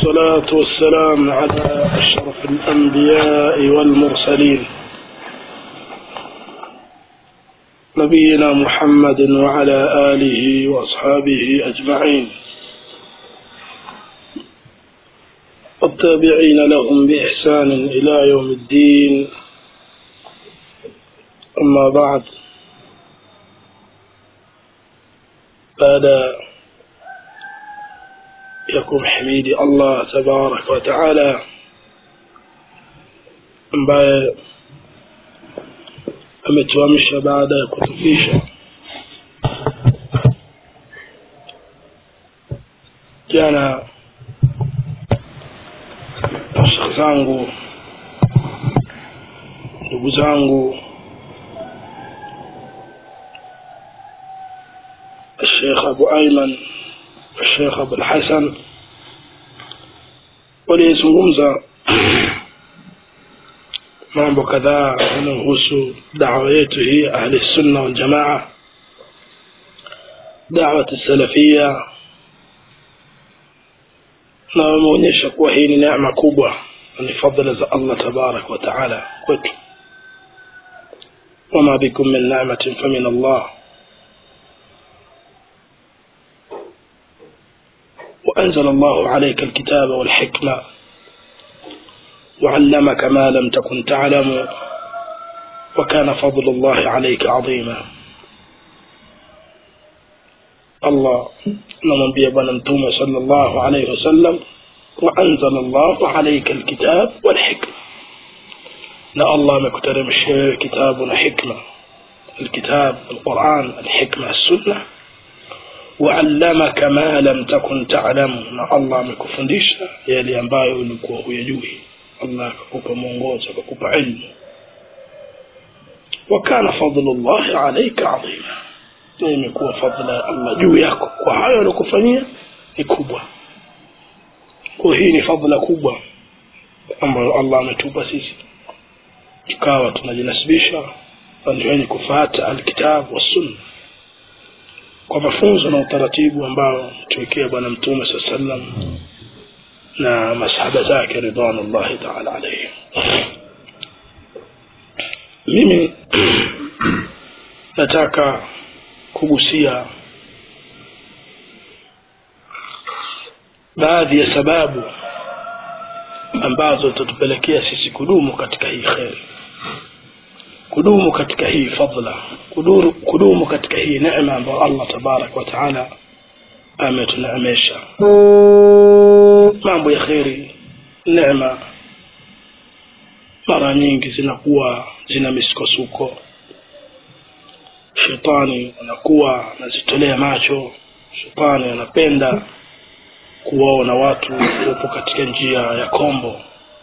والصلاة والسلام على أشرف الأنبياء والمرسلين نبينا محمد وعلى آله وأصحابه أجمعين والتابعين لهم بإحسان إلى يوم الدين أما بعد بعد يكون حميدي الله تبارك وتعالى ambaye ametuamsha baada ya kutufisha jana shekh zangu ndugu zangu الشيخ أبو أيمن الشيخ أبو الحسن waliyezungumza mambo kadhaa yanayohusu dawa yetu hii ahli sunna waljamaa dawat salafia na wameonyesha kuwa hii ni neema kubwa na ni fadhila za allah tabaraka wa taala kwetu wama bikum min nematin famin allah وأنزل الله عليك الكتاب والحكمة وعلمك ما لم تكن تعلم وكان فضل الله عليك عظيما الله نمبي بنا متوم صلى الله عليه وسلم وأنزل الله عليك الكتاب والحكمة لا الله مكترم الشيء كتاب وحكمة الكتاب القرآن الحكمة السنة وعلمك ما lam takun ta'lam na Allah amekufundisha yale ambayo ulikuwa huyajui Allah akakupa mwongozo akakupa ilmu وكان فضل الله عليك عظيما imekuwa fadhila ya Allah juu yako kwa hayo aliyokufanyia ni kubwa kwa hii ni fadhila kubwa ambayo Allah ametupa sisi tukawa tunajinasibisha ndio wenye kufuata alkitabu wa sunna kwa mafunzo na utaratibu ambao tuwekea bwana mtume saa sallam na masahaba zake ridwanullahi taala alaihim mimi nataka kugusia baadhi ya sababu ambazo zitatupelekea sisi kudumu katika hii kheri kudumu katika hii fadla kuduru, kudumu katika hii neema ambayo allah tabaraka wataala ametuneemesha mambo ya kheri neema mara nyingi zinakuwa zina misukosuko shetani anakuwa anazitolea macho shetani anapenda kuwaona watu wapo katika njia ya kombo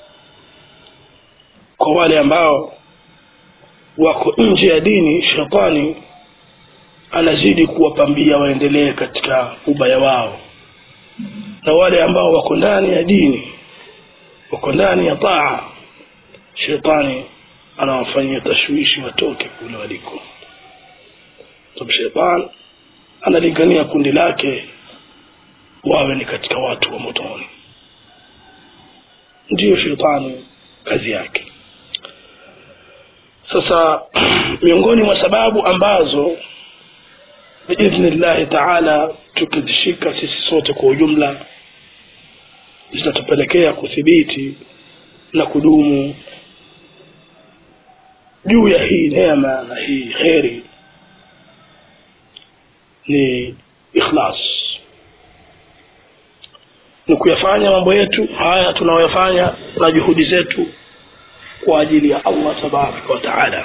kwa wale ambao wako nje ya dini shetani anazidi kuwapambia waendelee katika ubaya wao na wale ambao wako ndani ya dini wako ndani ya taa shetani anawafanyia tashwishi watoke kule waliko sababu shetani analingania kundi lake wawe ni katika watu wa motoni ndiyo shetani kazi yake sasa miongoni mwa sababu ambazo biidhnillahi taala tukizishika sisi sote kwa ujumla zitatupelekea kuthibiti na kudumu juu ya hii neema na hii kheri ni ikhlas ni kuyafanya mambo yetu haya tunayoyafanya na juhudi zetu kwa ajili ya allah tabaraka wataala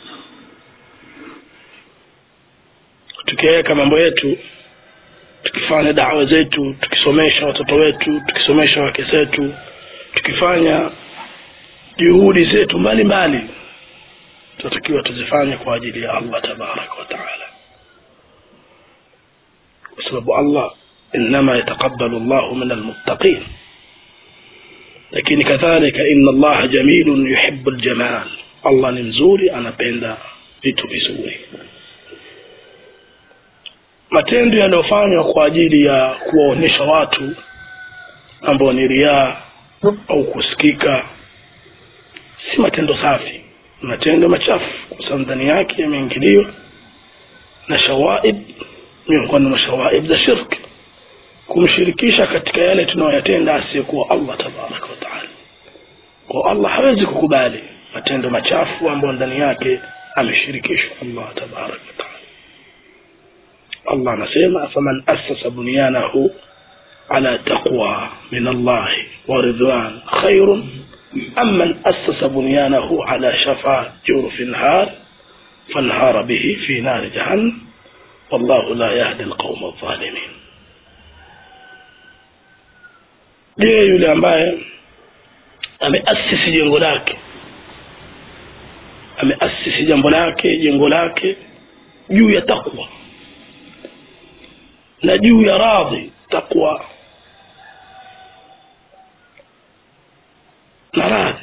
tukiweka mambo yetu tukifanya dawa zetu tukisomesha watoto wetu tukisomesha wake zetu tukifanya juhudi zetu mbalimbali tunatakiwa tuzifanye kwa ajili ya allah tabaraka wataala kwa sababu allah inama yataqabalu llahu min almuttaqin lakini kadhalika inna allaha jamilun yuhibu ljamal allah ni mzuri anapenda vitu vizuri matendo yanayofanywa kwa ajili ya kuwaonyesha watu ambayo ni riaa au kusikika si matendo safi matendo machafu kwa sababu ndani yake yameingiliwa na shawaib miongoni mwa shawaib za shirki kumshirikisha katika yale tunayoyatenda asiyekuwa allah tabaraka wataala kwa allah hawezi kukubali matendo machafu ambayo ndani yake ameshirikishwa allah tabaraka wataala allah anasema faman assasa bunyanahu على تقوى من الله ورضوان خير أم من أسس بنيانه على شفا جرف نهار فانهار به في نار جهنم والله لا يهدي القوم الظالمين je yule ambaye ameasisi jengo lake ameasisi jambo lake jengo lake juu ya takwa na juu ya radhi takwa na radhi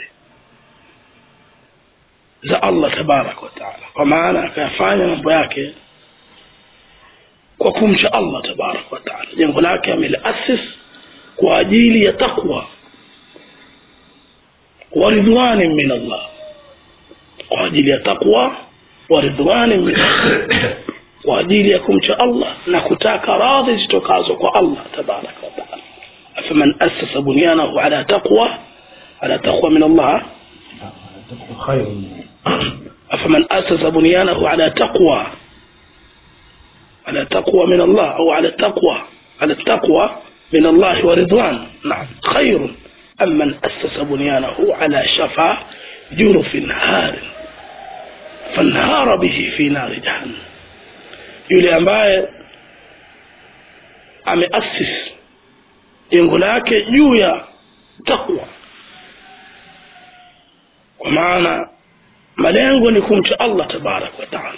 za allah tabaraka wataala kwa maana akayafanya mambo yake kwa kumcha allah tabaraka wataala jengo lake ameliasis kwa ajili ya takwa wa ridwani min allah kwa ajili ya takwa wa ridwani min allah kwa ajili ya kumcha allah na kutaka radhi zitokazo kwa allah tabaraka wataala afaman assasa bunyanahu ala taqwa ala taqwa min allah خير أفمن أسس بنيانه على تقوى على تقوى من الله أو على التقوى على التقوى من الله ورضوان نعم خير أم من أسس بنيانه على شفا جرف هار فانهار به في نار جهنم yule ambaye ameasis jengo lake juu ya takwa kwa maana malengo ni kumcha allah tabaraka wataala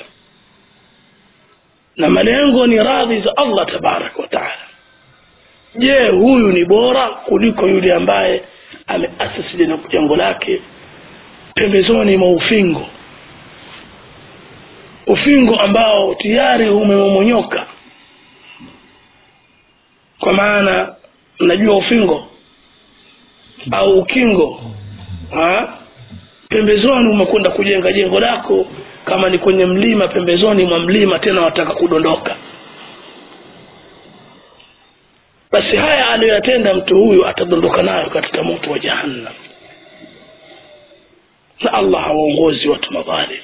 na malengo ni radhi za allah tabaraka wataala je huyu ni bora kuliko yule ambaye ameasisi jengo lake pembezoni mwa ufingo ufingo ambao tayari umemomonyoka kwa maana mnajua ufingo au ukingo ha? pembezoni umekwenda kujenga jengo lako kama ni kwenye mlima pembezoni mwa mlima tena wataka kudondoka basi haya aliyoyatenda mtu huyu atadondoka nayo katika moto wa jahannam na allah hawaongozi watu madhalim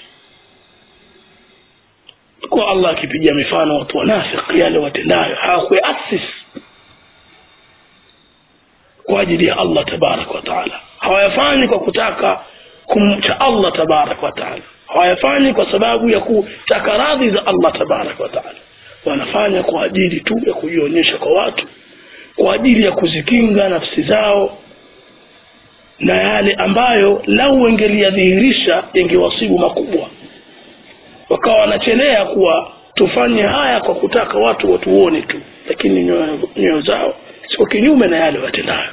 kwa allah akipigia mifano watu wanafiki yale watendayo hawakuasis kwa ajili ya allah tabaraka wataala hawayafanyi kwa kutaka kumcha allah tabaraka wataala hawayafanyi kwa sababu ya kutaka radhi za allah tabaraka wataala wanafanya kwa ajili tu ya kujionyesha kwa watu kwa ajili ya kuzikinga nafsi zao na yale ambayo lau wengeliyadhihirisha yangewasibu makubwa wakawa wanachelea kuwa tufanye haya kwa kutaka watu watuone tu lakini nyoyo zao siko kinyume na yale watendayo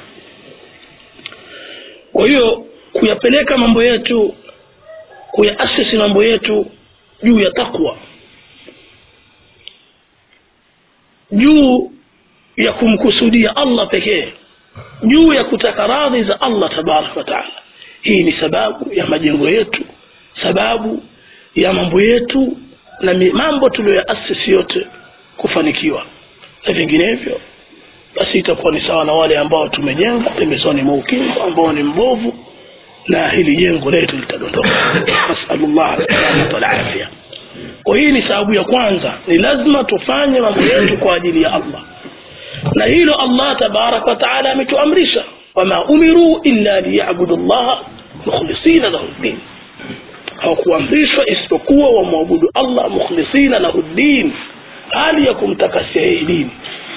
kwa hiyo kuyapeleka mambo yetu kuyaasisi mambo yetu juu ya takwa juu ya kumkusudia allah pekee juu ya kutaka radhi za allah tabaraka wataala hii ni sababu ya majengo yetu sababu ya mambo yetu na mambo tuliyoyaasisi yote kufanikiwa na vinginevyo basi itakuwa ni sawa na wale ambao tumejenga pembezoni mwa ukingo ambao ni mbovu na hili jengo letu litadondoka nasalullah salamata walafia kwa hii ni sababu ya kwanza ni lazima tufanye mambo yetu kwa ajili ya allah na hilo allah tabaraka wataala ametuamrisha wama umiruu illa liyabudu llaha mukhlisina lahu ddin hawakuamrishwa isipokuwa wamwabudu allah mukhlisina lahu ddin hali ya kumtakasia yeye dini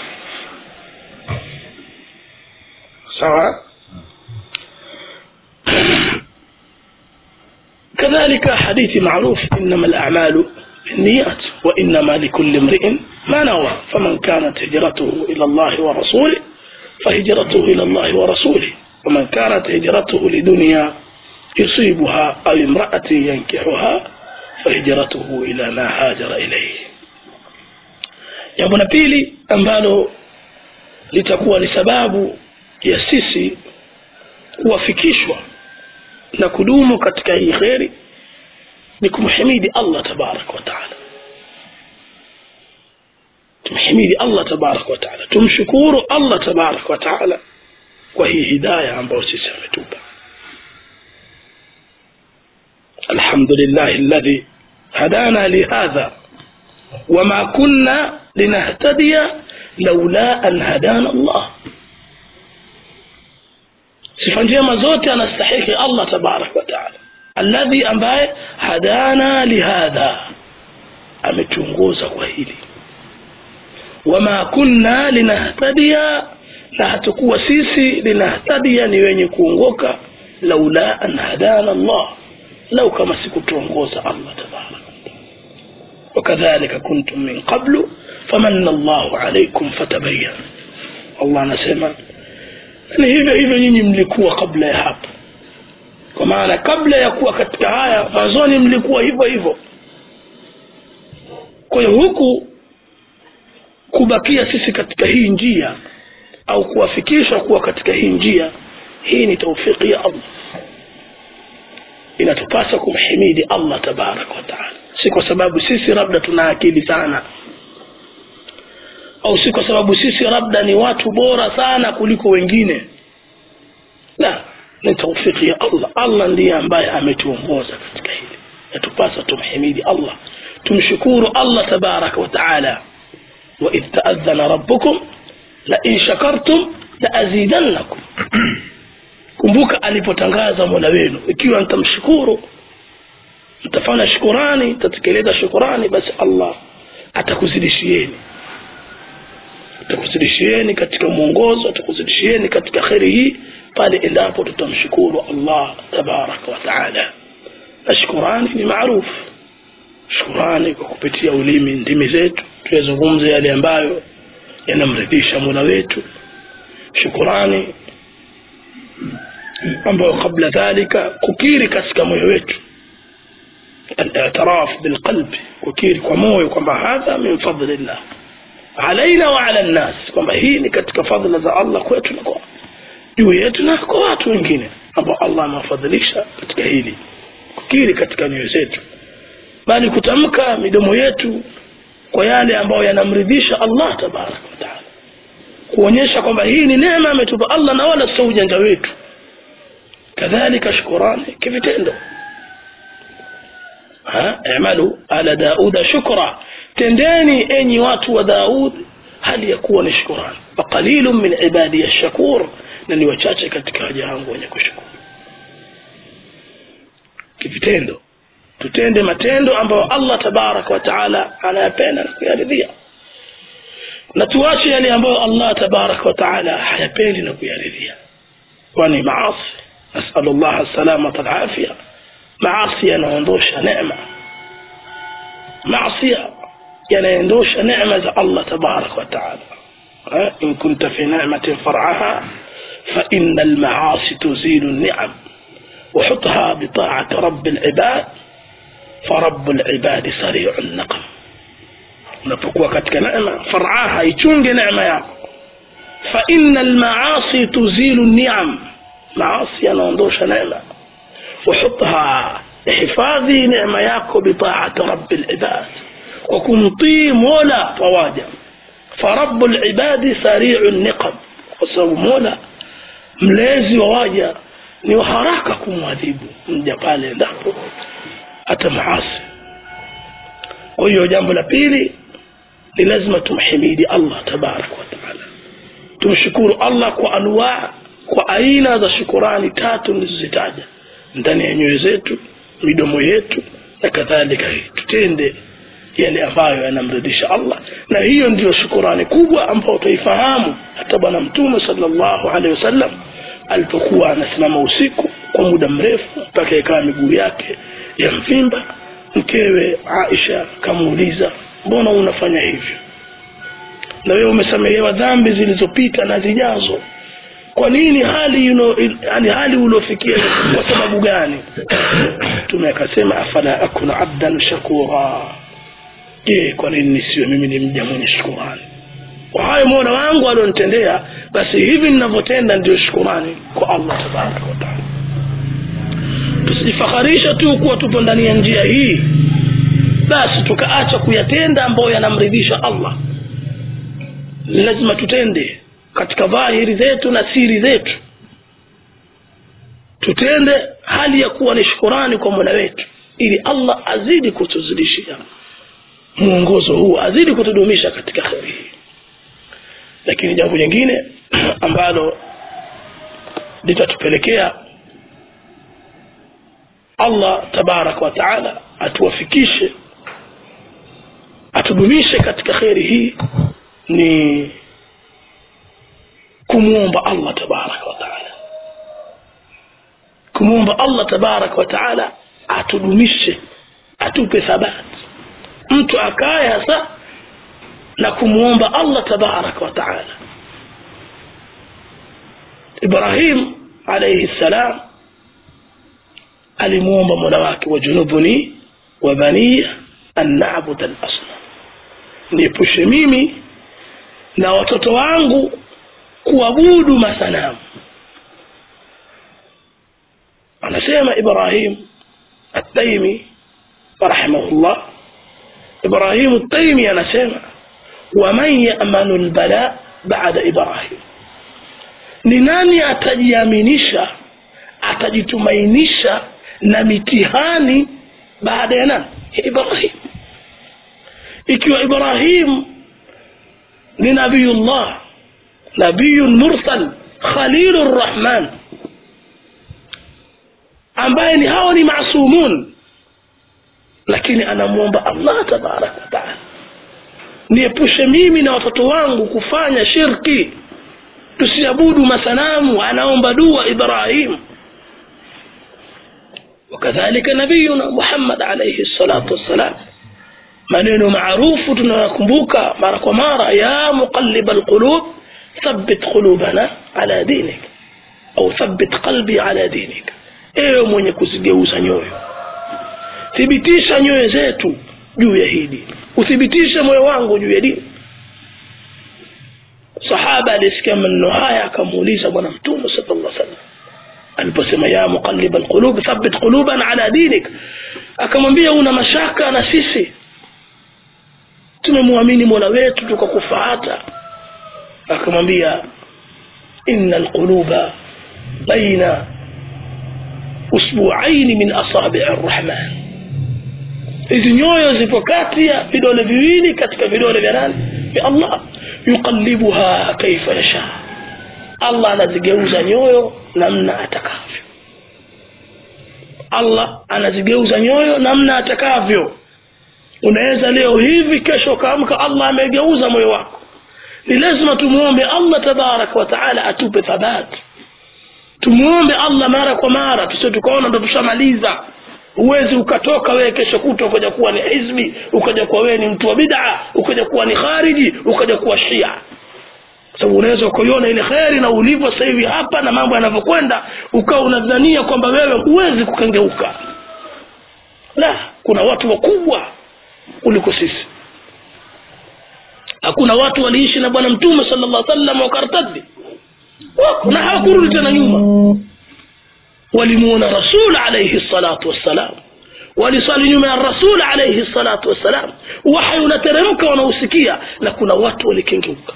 sawa كذلك حديث معروف إنما الأعمال بالنيات وإنما لكل امرئ ما نوى فمن كانت هجرته إلى الله ورسوله فهجرته إلى الله ورسوله ومن كانت هجرته لدنيا يصيبها أو امرأة ينكحها فهجرته إلى ما هاجر إليه jambo la pili ambalo litakuwa ni sababu ya sisi kuwafikishwa na kudumu katika hii kheri ni kumhimidi allah tabaraka wataala tumhimidi allah tabaraka wataala tumshukuru allah tabaraka wataala kwa hii hidaya ambayo sisi ametupa الحمد لله الذي هدانا لهذا وما كنا لنهتدي لولا أن هدانا الله sifa njema zote anastahiki allah tabaraka wataala alladhi ambaye hadana lihadha ametuongoza kwa hili wama kunna linahtadia na hatukuwa sisi linahtadia ni wenye kuongoka laula an hadana allah lau kama sikutuongoza allah tabaraka wakadhalika kuntum min qablu famanna llahu alaikum fatabayan allah anasema ni hivyo hivyo nyinyi mlikuwa kabla ya hapo kwa maana kabla ya kuwa katika haya mwanzoni mlikuwa hivyo hivyo kwa hiyo huku kubakia sisi katika hii njia au kuwafikisha kuwa katika hii njia hii ni taufiki ya allah inatupasa kumhimidi allah tabaraka wataala si kwa sababu sisi labda tuna akili sana au si kwa sababu sisi labda ni watu bora sana kuliko wengine la ni taufiki ya allah allah ndiye ambaye ametuongoza katika hili yatupasa tumhimidi allah tumshukuru allah tabaraka wataala waidh taadhana rabbukum lain shakartum laazidannakum kumbuka alipotangaza mola wenu ikiwa mtamshukuru mtafanya shukurani mtatekeleza shukurani basi allah atakuzidishieni atakuzidishieni katika mwongozo atakuzidishieni katika kheri hii pale endapo tutamshukuru allah tabaraka wataala na shukurani ni maarufu shukurani kwa kupitia ulimi ndimi zetu tuyazungumze yale ambayo yanamridhisha mola wetu shukurani ambayo kabla dhalika kukiri katika moyo wetu الاعتراف بالقلب kukiri kwa moyo kwamba hadha min fadlillah alaina wa ala nnas kwamba hii ni katika fadhila za allah kwetu na kwa juu yetu na kwa watu wengine ambao allah amewafadhilisha katika hili kukiri katika nyoyo zetu bali kutamka midomo yetu kwa yale ambayo yanamridhisha allah tabaraka wataala kuonyesha kwamba hii ni neema ametupa allah na wala sio ujanja wetu kadhalika shukurani kivitendo i'malu ala dauda shukra tendeni enyi watu wa daud hali ya kuwa ni shukurani faqalilun min ibadi shakur na ni wachache katika waja wangu wenye kushukuru kivitendo tutende matendo ambayo allah tabaraka wa taala anayapenda na kuyaridhia na tuache yale ambayo allah tabaraka wa taala hayapendi na kuyaridhia kwani maasi nasalu llah salamata alafia maasi yanaondosha neema maasi yanaondosha neema za allah tabaraka wa taala in kunta fi nimatin farcaha فإن المعاصي تزيل النعم وحطها بطاعة رب العباد فرب العباد سريع النقم unapokuwa katika neema faraha ichunge neema yako fa inna almaasi tuzilu niam maasi yanaondosha neema wahutha ihifadhi neema yako bitaati rabi libad kwa kumtii mola wawaja farabu libadi sariu niqam kwa sababu mola mlezi wa waja ni wa haraka kumwadhibu mja pale endapo hata maasi kwa hiyo jambo la pili ni lazima tumhimidi allah tabaraka wataala tumshukuru allah kwa anwaa kwa aina za shukurani tatu nilizozitaja ndani ya nyoyo zetu midomo yetu na kadhalika tutende yale ambayo yanamridhisha allah na hiyo ndiyo shukurani kubwa ambayo utaifahamu hata bwana mtume salllahu alehi wasallam alipokuwa anasimama usiku kwa muda mrefu mpaka ikawa miguu yake ya mvimba mkewe aisha kamuuliza mbona unafanya hivyo na wewe umesamehewa dhambi zilizopita na zijazo kwa nini hali yuno, yani hali uliofikia kwa sababu gani mtume akasema afala akuna abdan shakura je kwa nini nisiwe mimi ni mja mwenye shukurani kwa hayo mola wangu alionitendea basi hivi ninavyotenda ndio shukurani kwa allah tabaraka wataala tusijifaharisha tu kuwa tupo ndani ya njia hii basi tukaacha kuyatenda ambayo yanamridhisha allah lazima tutende katika dhahiri zetu na siri zetu tutende hali ya kuwa ni shukurani kwa mola wetu ili allah azidi kutuzidishia mwongozo huu azidi kutudumisha katika kheri hii lakini jambo jingine ambalo litatupelekea allah tabaraka wa taala atuwafikishe atudumishe katika kheri hii ni kumwomba allah tabaraka wa taala kumwomba allah tabaraka wa taala atudumishe atupe thabati mtu akaye hasa na kumwomba allah tabaraka wa taala ibrahim alaihi ssalam alimwomba mola wake wajunubuni wa baniya an nabuda lasnam niepushe mimi na watoto wangu kuabudu masanamu anasema ibrahim ataimi rahimahullah ibrahimu taimi anasema waman yamanu lbala bada ibrahim ni nani atajiaminisha atajitumainisha na mitihani baada ya nani ya ibrahim ikiwa ibrahim ni nabiyullah nabiyun mursal khalilu rrahman ambaye ni hao ni masumun lakini anamwomba allah tabaraka wataala niepushe mimi na watoto wangu kufanya shirki tusiabudu masanamu anaomba dua ibrahim وكذلك نبينا محمد عليه الصلاة والسلام maneno maarufu tunayakumbuka mara kwa mara ya muqallib alqulub thabbit qulubana ala dinik au thabbit qalbi ala dinik ewe mwenye kuzigeuza nyoyo thibitisha nyoyo zetu juu ya hii dini uthibitishe moyo wangu juu ya dini sahaba alisikia maneno haya akamuuliza bwana mtume sallallahu alaihi wasallam aliposema ya muqallib alqulub thabbit qulubana ala dinik akamwambia una mashaka na sisi tumemwamini mola wetu tukakufaata akamwambia inna alquluba baina usbuaini min asabii rrahman hizi nyoyo zipo kati ya vidole viwili katika vidole vya nani vya allah yuqallibuha kaifa yasha allah anazigeuza nyoyo namna atakavyo allah anazigeuza nyoyo namna atakavyo unaweza leo hivi kesho ukaamka allah amegeuza moyo wako ni lazima tumwombe allah tabaraka wataala atupe thabati tumwombe allah mara kwa mara tusio tukaona ndo tushamaliza huwezi ukatoka wewe kesho kuta ukaja kuwa ni hizbi ukaja kuwa wewe ni mtu wa bid'a ukaja kuwa ni khariji ukaja kuwa shia sababu unaweza ukaiona ile kheri na ulivyo sasa hivi hapa na mambo yanavyokwenda ukawa unadhania kwamba wewe huwezi kukengeuka la kuna watu wakubwa kuliko sisi hakuna watu waliishi na bwana mtume sala llah sallam wakartaddi wako na hawakurudi tena nyuma walimuona rasul alaihi salatu wassalam walisali nyuma ya rasul alaihi salatu wassalam wahyi unateremka wanausikia na kuna watu walikengeuka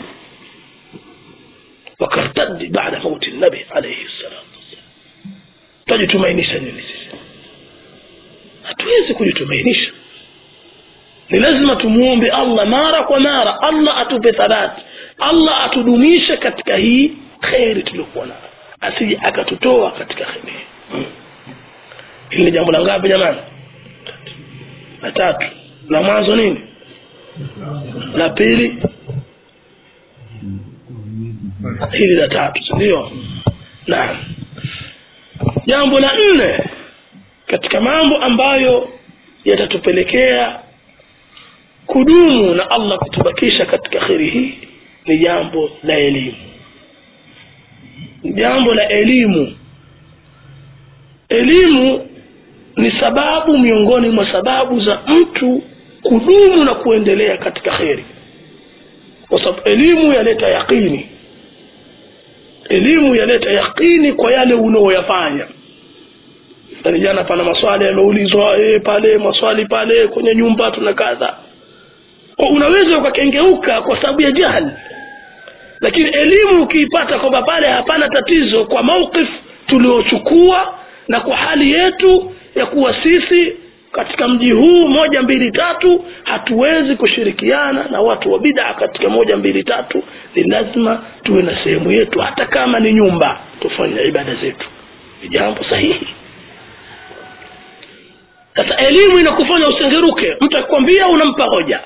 wakartaddi baada mauti nabi alaihi salatu wassalam twajitumainisha nini sisi hatuwezi kujitumainisha ni lazima tumuombe allah mara kwa mara allah atupe thabati allah atudumishe katika hii kheri tuliokuwa nayo asije akatutoa katika kheri hii hili ni jambo la ngapi jamani la tatu la mwanzo nini la pili hili la tatu sindio naam jambo la nne katika mambo ambayo yatatupelekea kudumu na allah kutubakisha katika kheri hii ni jambo la elimu jambo la elimu elimu ni sababu miongoni mwa sababu za mtu kudumu na kuendelea katika kheri kwa sababu elimu yaleta yaqini elimu yaleta yaqini kwa yale unaoyafanya yani jana pana maswali yameulizwa e, pale maswali pale kwenye nyumba tuna kadha Kwa unaweza ukakengeuka kwa sababu ya jahali lakini elimu ukiipata kwamba pale hapana tatizo kwa mauqif tuliochukua na kwa hali yetu ya kuwa sisi katika mji huu moja mbili tatu hatuwezi kushirikiana na watu wa bidaa katika moja mbili tatu ni lazima tuwe na sehemu yetu hata kama ni nyumba tufanye ibada zetu ni jambo sahihi sasa elimu inakufanya usengeruke mtu akikwambia unampa hoja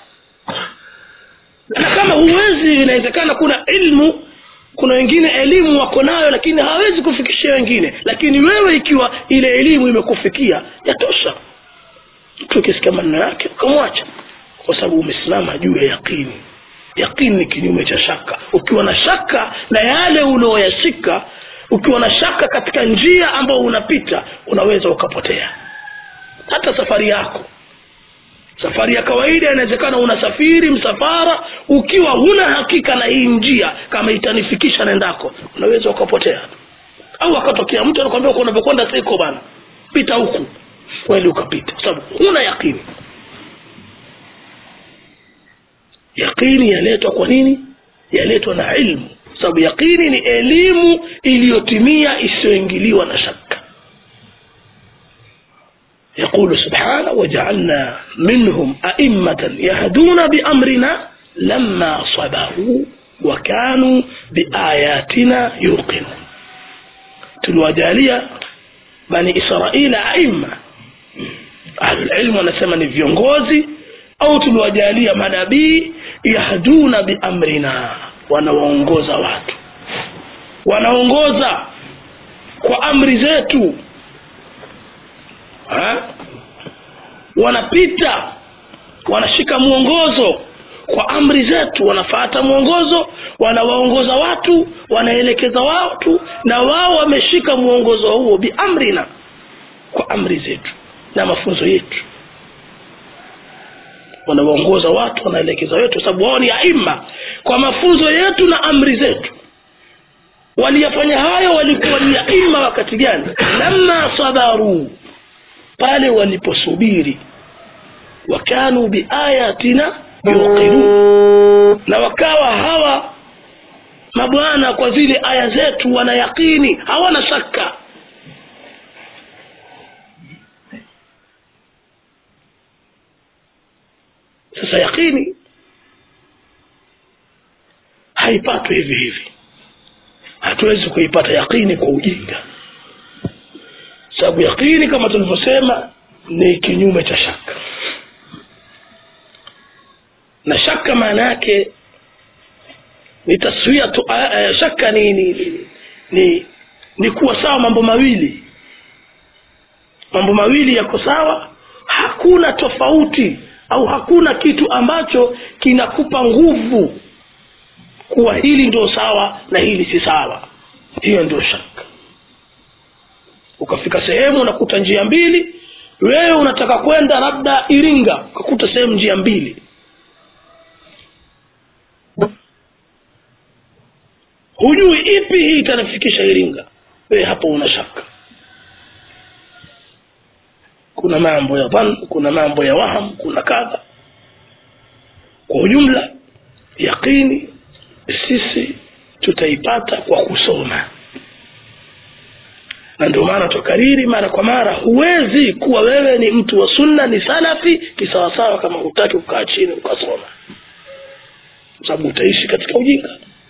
na kama huwezi inawezekana kuna ilmu kuna wengine elimu wako nayo lakini hawezi kufikishia wengine lakini wewe ikiwa ile elimu imekufikia yatosha mtu ukisikia maneno yake ukamwacha kwa sababu umesimama juu ya yaqini yaqini ni kinyume cha shaka ukiwa na shaka na yale unaoyashika ukiwa na shaka katika njia ambayo unapita unaweza ukapotea hata safari yako safari ya kawaida inawezekana unasafiri msafara ukiwa huna hakika na hii njia kama itanifikisha nendako unaweza ukapotea au akatokea mtu anakwambia uko unavyokwenda siko bana pita huku kweli ukapita kwa sababu huna yaqini yaqini yaletwa kwa nini yaletwa na ilmu sababu yaqini ni elimu iliyotimia isiyoingiliwa na shaka يقول سبحانه وجعلنا منهم أئمة يهدون بأمرنا لما صبروا وكانوا بآياتنا يوقنون tuliwajalia bani israila aima ahlulilmu wanasema ni viongozi au tuliwajalia manabii yahduna biamrina wanawaongoza watu wanaongoza kwa amri zetu ha? wanapita wanashika mwongozo kwa amri zetu wanafata mwongozo wanawaongoza watu wanaelekeza watu na wao wameshika mwongozo huo biamrina kwa amri zetu na mafunzo yetu wanawaongoza watu wanaelekeza wetu sababu wao ni aima kwa mafunzo yetu na amri zetu waliyafanya hayo walikuwa ni aima wakati gani lamma sabaru pale waliposubiri wakanu biayatina yuqinun na wakawa hawa mabwana kwa zile aya zetu wana yaqini hawana shaka sasa yaqini haipatwi hivi hivi hatuwezi kuipata yaqini kwa ujinga sababu yaqini kama tulivyosema ni kinyume cha shaka na shaka maana yake ni taswia tu, uh, shaka ni ni, ni ni ni kuwa sawa mambo mawili mambo mawili yako sawa hakuna tofauti au hakuna kitu ambacho kinakupa nguvu kuwa hili ndio sawa na hili si sawa hiyo ndio shaka ukafika sehemu unakuta njia mbili wewe unataka kwenda labda iringa ukakuta sehemu njia mbili hujui ipi hii itanifikisha iringa wewe hapo una shaka kuna mambo ya dhan kuna mambo ya waham kuna kadha kwa ujumla yaqini sisi tutaipata kwa kusoma na ndio maana tukariri mara kwa mara huwezi kuwa wewe ni mtu wa sunna ni salafi kisawasawa kama hutaki kukaa chini ukasoma sababu utaishi katika ujinga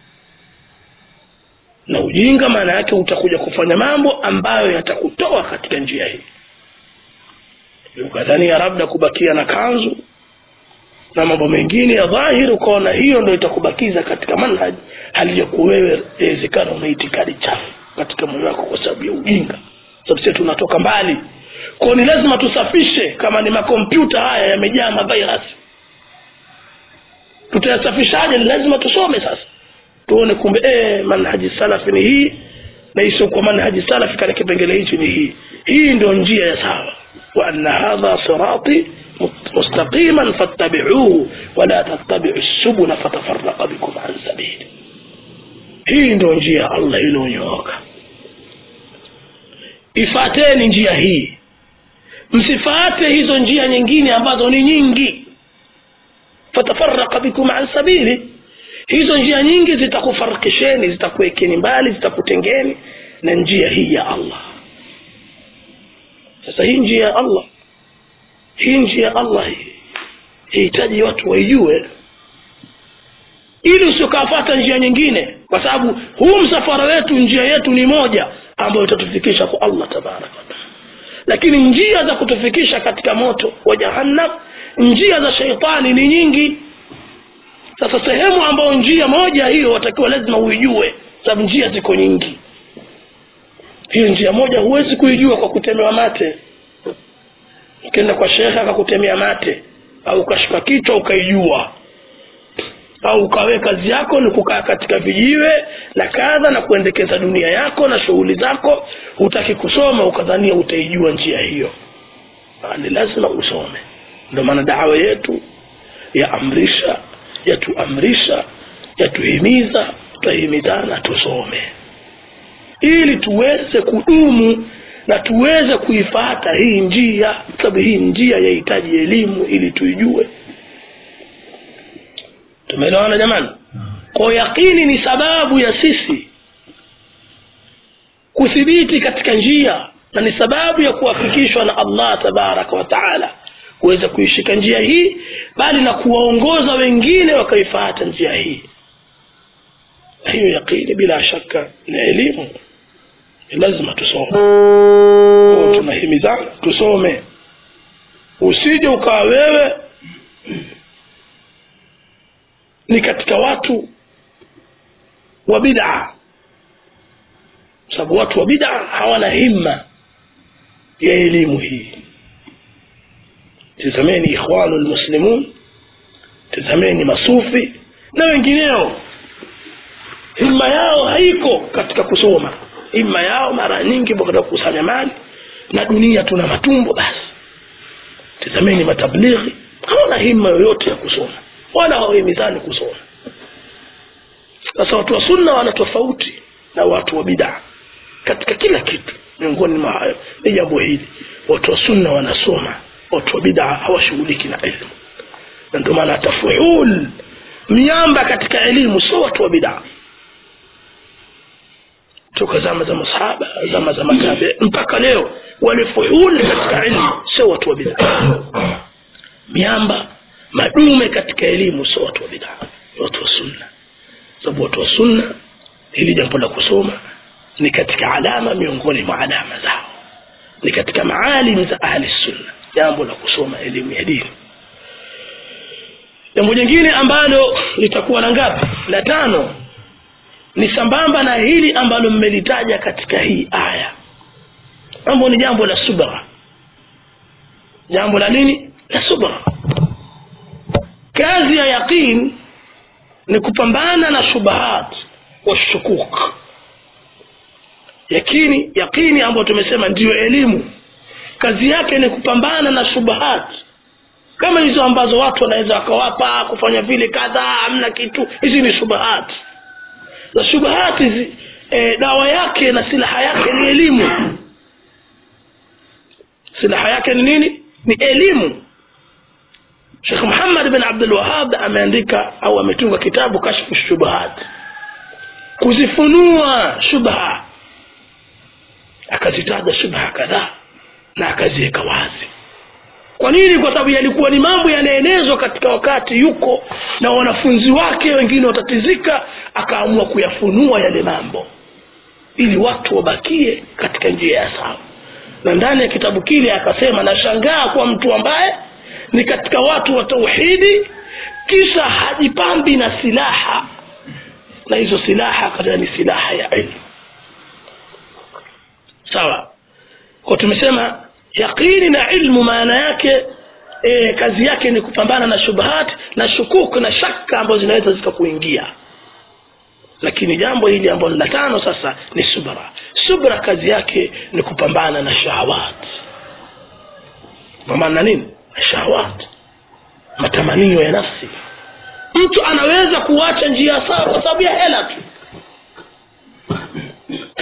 na ujinga maana yake utakuja kufanya mambo ambayo yatakutoa katika njia hii ukadhania labda kubakia na kanzu na mambo mengine ya dhahiri ukaona hiyo ndo itakubakiza katika manhaj hali ya kuwa wewe inawezekana una itikadi chafu katika moyo wako kwa sababu ya ujinga sababu sisi tunatoka mbali kwao ni lazima tusafishe kama ni makompyuta haya yamejaa mavirus tutayasafishaje ni lazima tusome sasa tuone kumbe eh, manhaji salafi ni hii na hii sio kwa manhaji salafi katika kipengele hichi ni hii hii ndio njia ya sawa wa anna hadha sirati mustaqiman fattabi'uhu wa la tattabi'u subula fatafarraqa bikum an sabili hii ndio njia ya allah iliyonyooka ifateni njia hii msifate hizo njia nyingine ambazo ni nyingi fatafaraka bikum an sabili hizo njia nyingi zitakufarikisheni zitakuwekeni mbali zitakutengeni na njia hii ya allah sasa hii njia ya allah hii njia ya allah hii hihitaji watu waijue ili usiokafata njia nyingine kwa sababu huu msafara wetu njia yetu ni moja ambayo itatufikisha kwa allah tabaraka wataala lakini njia za kutufikisha katika moto wa jahannam njia za sheitani ni nyingi sasa sehemu ambayo njia moja hiyo watakiwa lazima uijue sababu njia ziko nyingi hiyo njia moja huwezi kuijua kwa kutemewa mate ukienda kwa shekhe akakutemea mate au ukashika kichwa ukaijua au ukawe kazi yako ni kukaa katika vijiwe na kadha na kuendekeza dunia yako na shughuli zako hutaki kusoma ukadhania utaijua njia hiyo Ah, ni lazima usome ndio maana dawa yetu yaamrisha yatuamrisha yatuhimiza tutahimizana tusome ili tuweze kudumu na tuweze kuifata hii njia sababu hii njia yahitaji elimu ili tuijue tumeelewana jamani kwa yaqini ni sababu ya sisi kuthibiti katika njia na ni sababu ya kuwafikishwa na allah tabaraka wa taala kuweza kuishika njia hii bali na kuwaongoza wengine wakaifuata njia hii na hiyo yaqini bila shaka ni elimu ni lazima tusome Kwa tunahimizana tusome usije ukawa wewe ni katika watu wa bid'a sababu watu wa bid'a hawana himma ya elimu hii tizameni ikhwanu lmuslimun tizameni masufi na wengineo himma yao haiko katika kusoma himma yao mara nyingi katika kukusanya mali na dunia tuna matumbo basi tizameni matablighi hawana himma yoyote ya kusoma wala hawahimizani kusoma sasa watu wa sunna wana tofauti na watu wa bidaa katika kila kitu miongoni mwa hayo ni jambo hili watu wa sunna wanasoma watu wa bidaa hawashughuliki na elimu na ndio maana tafuhul miamba katika elimu sio watu wa bidaa toka zama za masahaba zama za matabe mpaka leo walifuhul katika elimu sio watu wa bidaa miamba madume katika elimu sio watu wa bidaa ni watu wa sunna sababu watu wa sunna hili jambo la kusoma ni katika alama miongoni mwa alama zao ni katika maalim za ahli sunna jambo la kusoma elimu ya dini jambo jingine ambalo litakuwa na ngapi la tano ni sambamba na hili ambalo mmelitaja katika hii aya mambo ni jambo la subra jambo la nini la subra kazi ya yaqin ni kupambana na shubahat wa shukuk yakini yaqini ambayo tumesema ndiyo elimu kazi yake ni kupambana na shubahat kama hizo ambazo watu wanaweza wakawapa kufanya vile kadhaa hamna kitu hizi ni shubahat na shubahat hizi e, dawa yake na silaha yake ni elimu silaha yake ni nini ni elimu shekh muhammad bin abdulwahab ameandika au ametunga kitabu kashfu shubahat kuzifunua shubha akazitaja shubha kadhaa na akaziweka wazi kwa nini kwa sababu yalikuwa ni mambo yanaenezwa katika wakati yuko na wanafunzi wake wengine watatizika akaamua kuyafunua yale mambo ili watu wabakie katika njia ya sawa na ndani ya kitabu kile akasema nashangaa kwa mtu ambaye ni katika watu wa tauhidi kisha hajipambi na silaha na hizo silaha katika ni silaha ya ilmu sawa kwa tumesema yaqini na ilmu maana yake e, kazi yake ni kupambana na shubhat na shukuk na shaka ambazo zinaweza zikakuingia lakini jambo hili ambalo la tano sasa ni subra subra kazi yake ni kupambana na shahawat kupambana na nini na shahawat matamanio ya nafsi mtu anaweza kuacha njia sawa kwa sababu ya hela tu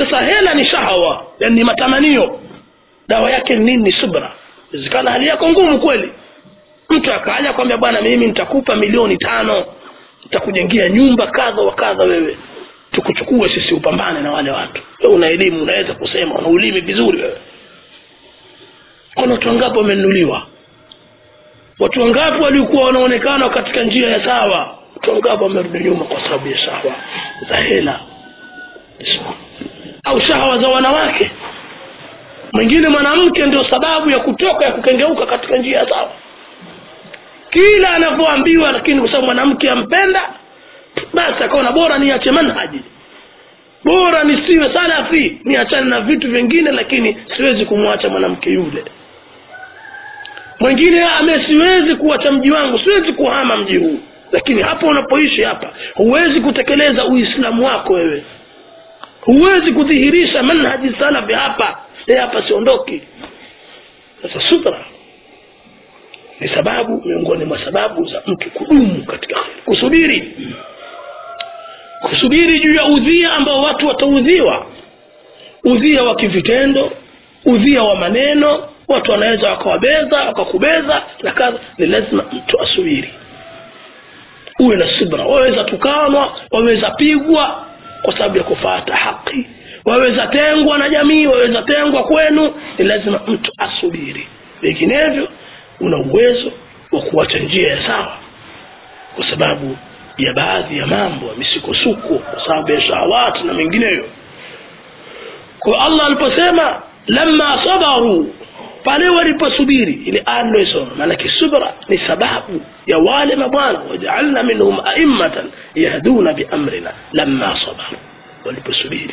sasa hela ni shahawa yani ni matamanio dawa yake ni nini ni subra wezekana hali yako ngumu kweli mtu akaja kwambia bwana mimi nitakupa milioni tano nitakujengia nyumba kadha wa kadha wewe tukuchukue sisi upambane na wale watu wewe una elimu unaweza kusema una ulimi vizuri wewe kuna watu wangapi wamenunuliwa watu wangapi walikuwa wanaonekana katika njia ya sawa watu wangapi wamerudi nyuma kwa sababu ya shahawa za hela au shahawa za wanawake mwingine mwanamke ndio sababu ya kutoka ya kukengeuka katika njia ya sawa kila anavyoambiwa lakini kwa sababu mwanamke ampenda basi akaona bora niache manhaji bora nisiwe salafi niachane na vitu vingine lakini siwezi kumwacha mwanamke yule mwingine ame siwezi kuacha mji wangu siwezi kuhama mji huu lakini hapa unapoishi hapa huwezi kutekeleza uislamu wako wewe huwezi kudhihirisha manhaji salafi hapa e hapa siondoki sasa sutra ni sababu miongoni mwa sababu za mtu kudumu katika kheri kusubiri kusubiri juu ya udhia ambao watu wataudhiwa udhia wa kivitendo udhia wa maneno watu wanaweza wakawabeza wakakubeza na kadha ni lazima mtu asubiri uwe na subra waweza tukanwa waweza pigwa kwa sababu ya kufuata haki waweza tengwa na jamii waweza tengwa kwenu ni lazima mtu asubiri vinginevyo una uwezo wa kuacha njia ya sawa kwa sababu ya baadhi ya mambo ya misukosuko kwa sababu ya shahawati na mengineyo kwa allah aliposema lama sabaru pale waliposubiri ile aya niloisoma maanake subra ni sababu ya wale mabwana wajaalna minhum aimmatan yahduna biamrina lama sabaru waliposubiri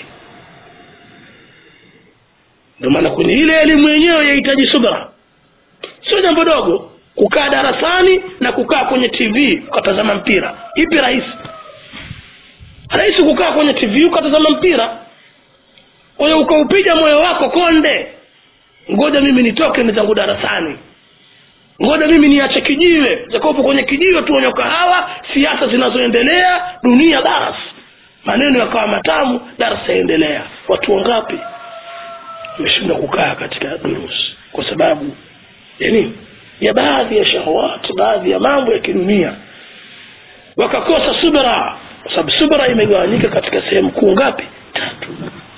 ndio maana kwenye ile elimu yenyewe yahitaji subra sio jambo dogo kukaa darasani na kukaa kwenye tv ukatazama mpira ipi rahisi rahisi kukaa kwenye tv ukatazama mpira kwa hiyo ukaupiga moyo wako konde ngoja mimi nitoke ni zangu darasani ngoja mimi niache kijiwe jakopo kwenye kijiwe tuonywa kahawa siasa zinazoendelea dunia daras maneno yakawa matamu darasa yaendelea watu wangapi wameshindwa kukaa katika durusi kwa sababu ya nini ya baadhi ya shahawati baadhi ya mambo ya kidunia wakakosa subra kwa sababu subra imegawanyika katika sehemu kuu ngapi tatu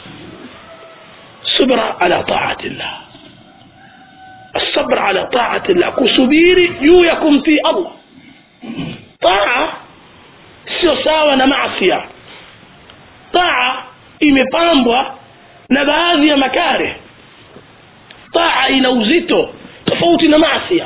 subra ala taati llah الصبر على طاعة الله kusubiri juu ya kumtii allah taa sio sawa na maasia taa imepambwa na baadhi ya makare taa ina uzito tofauti na maasia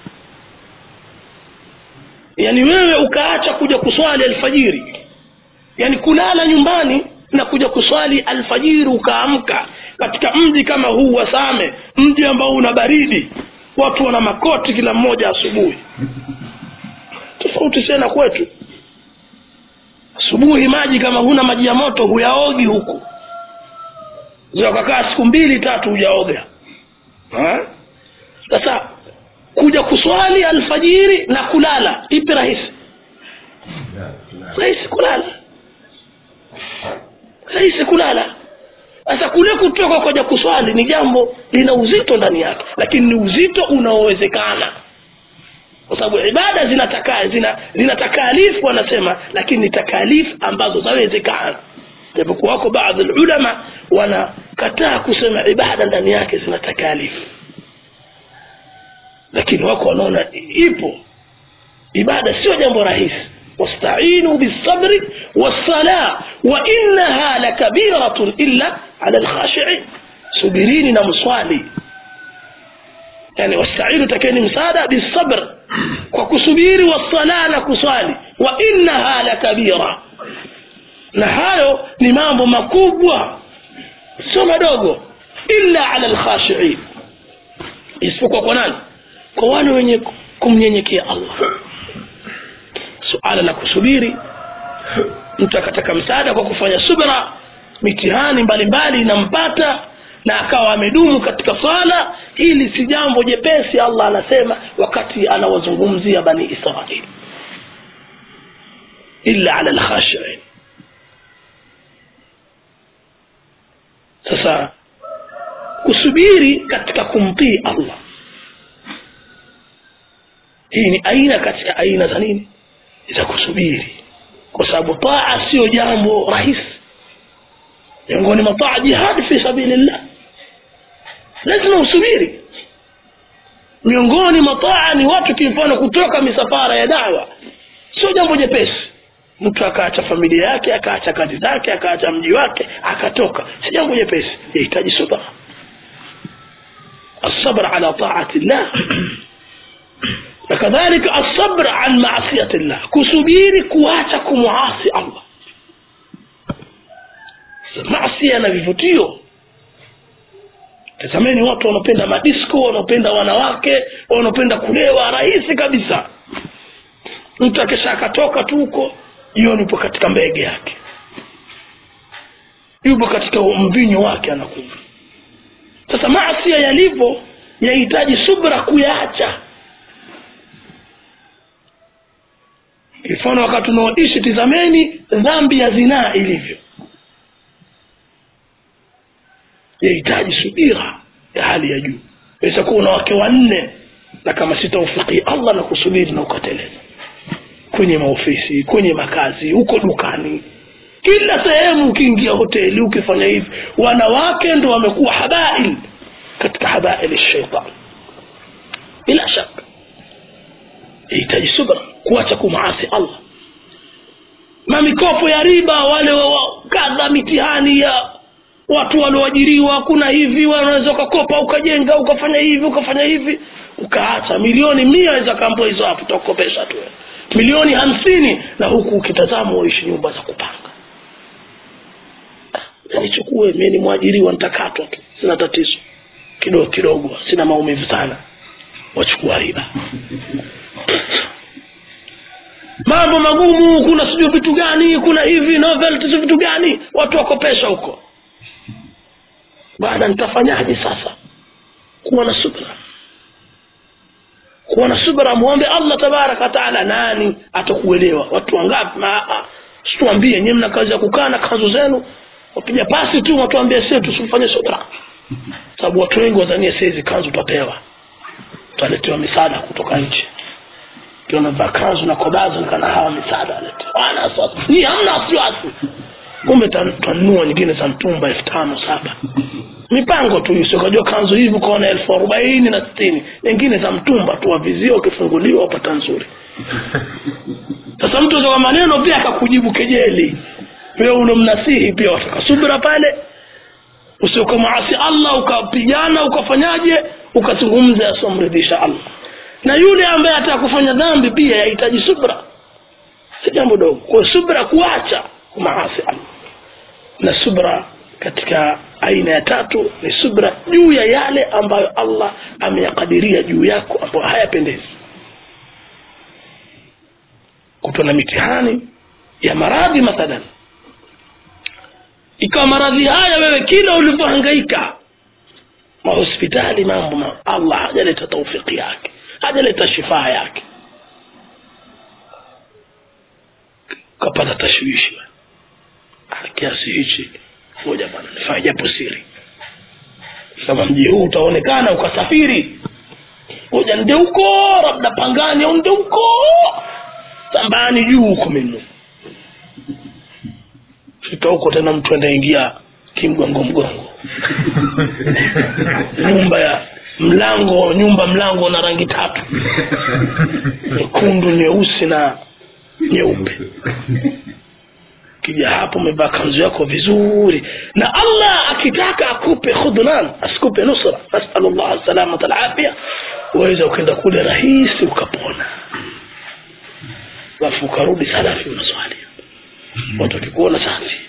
yaani wewe ukaacha kuja kuswali alfajiri yaani kulala nyumbani na kuja kuswali alfajiri ukaamka katika mji kama huu wa same mji ambao una baridi watu wana makoti kila mmoja asubuhi tofauti tena kwetu asubuhi maji kama huna maji ya moto huyaogi huku zakakaa siku mbili tatu hujaoga sasa kuja kuswali alfajiri na kulala ipi rahisi rahisi kulala rahisi kulala sasa kule kutoka kwaja kuswali ni jambo lina uzito ndani yake lakini ni uzito unaowezekana kwa sababu ibada zinataka zina, zina takalifu wanasema lakini ni takalifu ambazo zawezekana japokuwa wako baadhi ulama wanakataa kusema ibada ndani yake zina takalifu lakini wako wanaona ipo ibada sio jambo rahisi واستعينوا بالصبر والصلاة وإنها لكبيرة إلا على الخاشعين سبريني نمصالي يعني واستعينوا تكيني مسادة بالصبر وكسبيري والصلاة نكصالي وإنها لكبيرة نهايو نمامو مكوبوا sio madogo illa ala lkhashiin isipokuwa kwa nani kwa wale wenye kumnyenyekea allah suala la kusubiri mtu akataka msaada kwa kufanya subra mitihani mbalimbali inampata na akawa amedumu katika swala hili si jambo jepesi allah anasema wakati anawazungumzia bani israili illa ala lkhashiin sasa kusubiri katika kumtii allah hii ni aina katika aina za nini za kusubiri kwa sababu taa sio jambo rahisi miongoni mwa taa jihadi fi sabilillah lazima usubiri miongoni mwa taa ni watu kimfano kutoka misafara ya dawa sio jambo jepesi mtu akaacha familia yake akaacha kazi zake akaacha mji wake akatoka si jambo jepesi yahitaji subra الصبر على طاعة الله وكذلك الصبر عن معصية الله كسبيري كواتا كمعاصي الله معصية na vivutio tazameni watu wanaopenda madisko wanaopenda wanawake wanaopenda kulewa rahisi kabisa mtu akisha akatoka tu huko jioni yupo katika mbege yake yupo katika mvinyo wake anakunywa sasa maasia yalivyo yahitaji subra kuyaacha mfano wakati unaoishi tizameni dhambi ya zinaa ilivyo yahitaji subira ya hali ya juu weza kuwa una wake wanne na kama si taufiki allah na kusubiri na ukateleza kwenye maofisi kwenye makazi huko dukani kila sehemu ukiingia hoteli ukifanya hivi wanawake ndo wamekuwa habail katika habail shaitan bila shaka yahitaji subra kuacha kumaasi allah mamikopo ya riba wale wa- wa- kadha mitihani ya watu walioajiriwa kuna hivi wanaweza ukakopa ukajenga ukafanya hivi ukafanya hivi ukaacha milioni mia aweza kaambua hizo hapo utakukopesha tu milioni hamsini na huku ukitazama waishi nyumba za kupanga Ah, nichukue mi ni mwajiriwa nitakatwa tu sina tatizo kidogo kidogo sina maumivu sana wachukua riba mambo magumu kuna sijui vitu gani kuna hivi novelty si vitu gani watu wakopesha huko baada nitafanyaje sasa kuwa na subra kuwa na subra muombe allah tabaraka wataala nani atakuelewa watu wangapi Ma- ah, situambie nyiwe mna kazi ya kukaa na kanzu zenu wapiga pasi tu watuambie sie tusifanye subra sababu watu wengi wadhania saizi kanzu utapewa utaletewa misaada kutoka nchi ukiwa unavaa kanzu na kobazo nikana hawa misaada aletewa ana wasiwasi ni hamna wasiwasi kumbe ta- tanunua nyingine za mtumba elfu tano saba mipango tu hiyo ukajua kanzu hivi ukaona elfu arobaini na sitini nyingine za mtumba tu wavizia ukifunguliwa upata nzuri sasa mtu kwa maneno pia akakujibu kejeli pia unamnasihi pia wataka subira pale usiukamwasi allah ukapigana ukafanyaje ukazungumza yasiomridhisha allah na yule ambaye ataka kufanya dhambi pia yahitaji subra si jambo dogo kwa subra kuacha kumaasi allah na subra katika aina ya tatu ni subra juu ya yale ambayo allah ameyakadiria juu yako ambayo hayapendezi kutwa na mitihani ya maradhi mathalan ikawa maradhi haya wewe kila ulivyohangaika mahospitali mambo ma allah hajaleta taufiki yake hajaleta shifaa yake ukapata tashwishi Ah, kiasi hichi moja bwana nifanye japo siri kama mji huu utaonekana ukasafiri moja nde huko labda pangani au nde huko sambani juu huko minu fika huko tena mtu anaingia kimgongo mgongo nyumba ya mlango nyumba mlango na rangi tatu nyekundu nyeusi na nyeupe kija hapo umevaa kanzu yako vizuri na allah akitaka akupe khudnan asikupe nusra nasalu llah salamata alafia waweza ukenda kule rahisi ukapona alafu ukarudi salafi unaswali watu wakikuona safi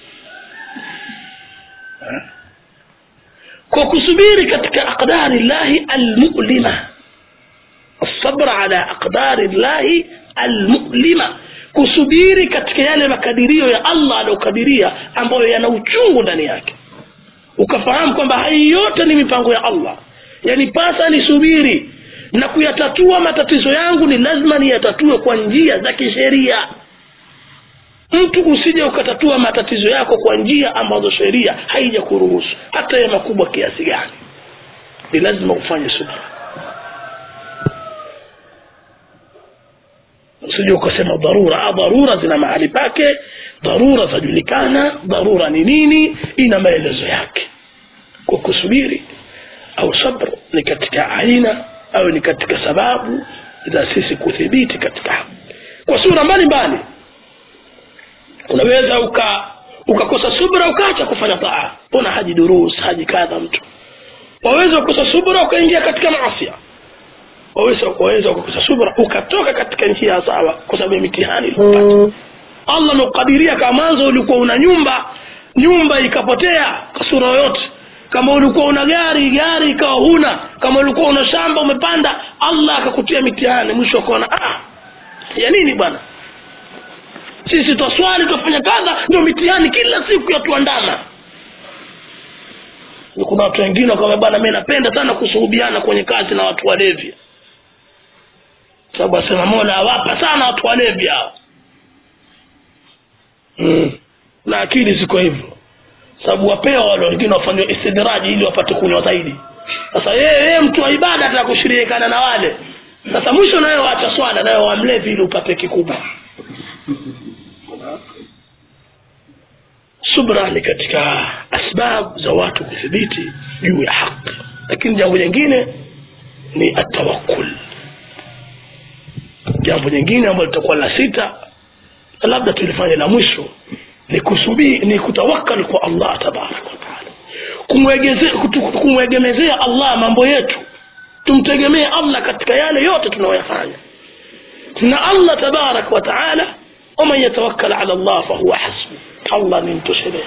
Eh? kwa kusubiri katika aqdari llahi almulima الصبر على أقدار الله المؤلمة kusubiri katika yale makadirio ya allah aliyokadiria ambayo yana uchungu ndani yake ukafahamu kwamba hai yote ni mipango ya allah yanipasa nisubiri na kuyatatua matatizo yangu ni lazima niyatatue kwa njia za kisheria mtu usije ukatatua matatizo yako kwa njia ambazo sheria haija kuruhusu hata ya makubwa kiasi gani ni lazima ufanye subra usije ukasema dharura ah, dharura zina mahali pake dharura zajulikana dharura ni nini ina maelezo yake kwa kusubiri au sabr ni katika aina au ni katika sababu za sisi kuthibiti katika haki kwa sura mbalimbali unaweza uka ukakosa subra ukaacha kufanya taa una haji durus haji kadha mtu waweza kukosa subra ukaingia katika maasia waweza waweza kukosa subra ukatoka katika njia sawa kwa sababu ya mitihani iliyopata allah amekukadiria kama mwanzo ulikuwa una nyumba nyumba ikapotea kwa sura yoyote kama ulikuwa una gari gari ikawa huna kama ulikuwa una shamba umepanda allah akakutia mitihani mwisho ukaona ah ya nini bwana sisi twaswali twafanya kadha ndio mitihani kila siku yatuandama kuna watu wengine wakawa bwana mi napenda sana kusuhubiana kwenye kazi na watu walevi sababu asema mola awapa sana watu walevi hao mm. na akili ziko hivyo sababu wapewa wale wengine wafanywa istidraji ili wapate kunywa zaidi sasa yeye yeye mtu wa ibada ataka kushirikana na wale sasa mwisho nawe waacha swala nawe wamlevi ili upate kikubwa subra ni katika asbab za watu kuthibiti juu ya haki lakini jambo jingine ni atawakul jambo jingine ambalo litakuwa la sita na labda tulifanya la mwisho ni kusubiri ni kutawakal kwa allah tabaraka wataala kumwegeze- kumwegemezea allah mambo yetu tumtegemee allah katika yale yote tunayoyafanya na allah tabaraka wataala waman yatawakkal ala llah fahuwa hasbu allah ni mtoshelezi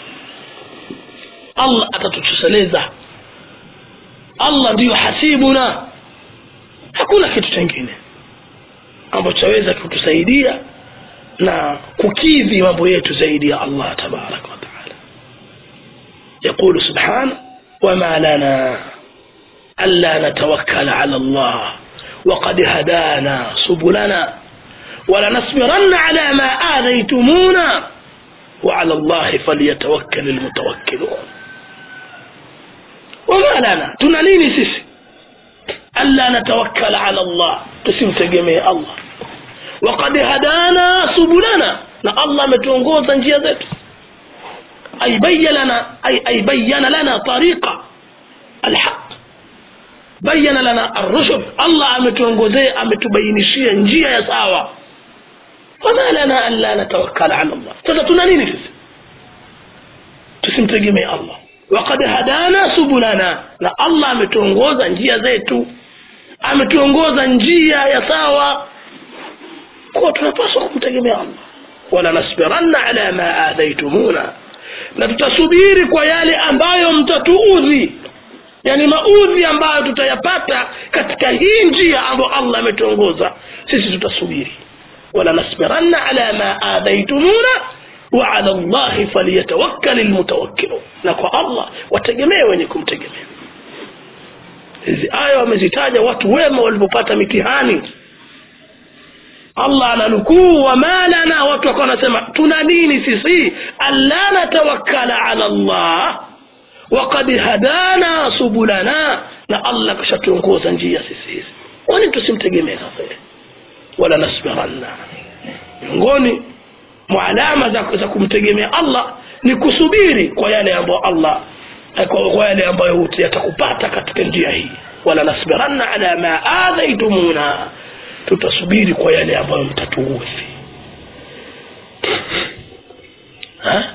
allah atatutosheleza allah ndiyo hasibuna hakuna kitu chengine ambacho chaweza kutusaidia na kukidhi mambo yetu zaidi ya allah tabaraka wataala yaqulu subhana wama lana ألا نتوكل على الله وقد هدانا سبلنا ولنصبرن على ما آذيتمونا وعلى الله فليتوكل المتوكلون وما لنا تناليني سيسي ألا نتوكل على الله تسم تجمي الله وقد هدانا سبلنا na allah ametuongoza njia zetu ay bayyana lana ay, ay bayyana lana tariqa alhaq bayana lana arrushd allah ametuongozea ametubainishia njia ya sawa wama lana an la natawakkala ala allah sasa tuna nini sisi tusimtegemee allah wakad hadana subulana na allah ametuongoza njia zetu ametuongoza njia ya sawa kuwa tunapaswa kumtegemea allah wala nasbiranna ala ma adhaitumuna na tutasubiri kwa yale ambayo mtatuudhi yani maudhi ambayo tutayapata katika hii njia ambayo allah ametuongoza sisi tutasubiri wala nasbiranna ala ma adhaitumuna wa ala llahi falyatawakkali lmutawakkilun na kwa allah wategemee wenye kumtegemea hizi aya wamezitaja watu wema walipopata mitihani allah ananukuu wama lana watu wakawa wanasema tuna nini sisi alla natawakkala ala llah wakad hadana subulana na allah kashatuongoza njia sisi hizi kwani tusimtegemee sasa yeye? wala nasbiranna miongoni mwa alama za, za kumtegemea allah ni kusubiri kwa yale ambayo allah kwa, kwa yale ambayo yatakupata katika njia hii wala nasbiranna ala ma adhaitumuna tutasubiri kwa yale ambayo mtatuudhi Ha?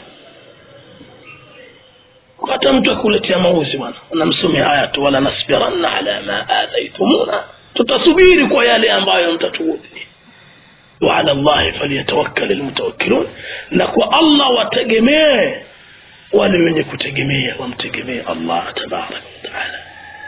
hata mtu akuletea mauzi bwana namsome haya tu wala nasbiranna ala ma adhaitumuna tutasubiri kwa yale ambayo mtatuudhi waala llahi falyatawakkal lmutawakkilun na kwa allah wategemee wale wenye kutegemea wamtegemee allah tabaraka wataala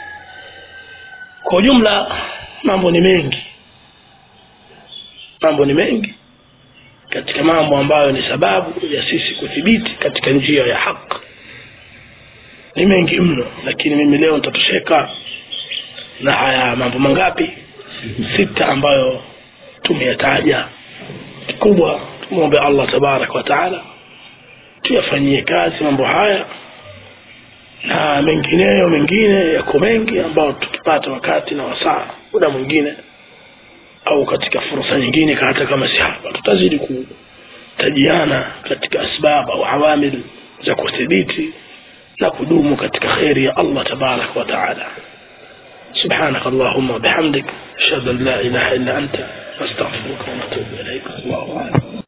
kwa ujumla mambo ni mengi mambo ni mengi katika mambo ambayo ni sababu ya sisi kuthibiti katika njia ya haki ni mengi mno lakini mimi leo nitatosheka na haya mambo mangapi sita ambayo tumeyataja kikubwa tumwombe allah tabaraka wa taala tuyafanyie kazi mambo haya na mengineyo mengine yako mengi ambayo tukipata wakati na wasaa muda mwingine au katika fursa nyingine hata kama si hapa tutazidi kutajiana katika asbab au awamil za kuthibiti na kudumu katika kheri ya allah tabaraka wa taala سبحانك اللهم وبحمدك أشهد أن لا إله إلا أنت نستغفرك ونتوب إليك الله أعلم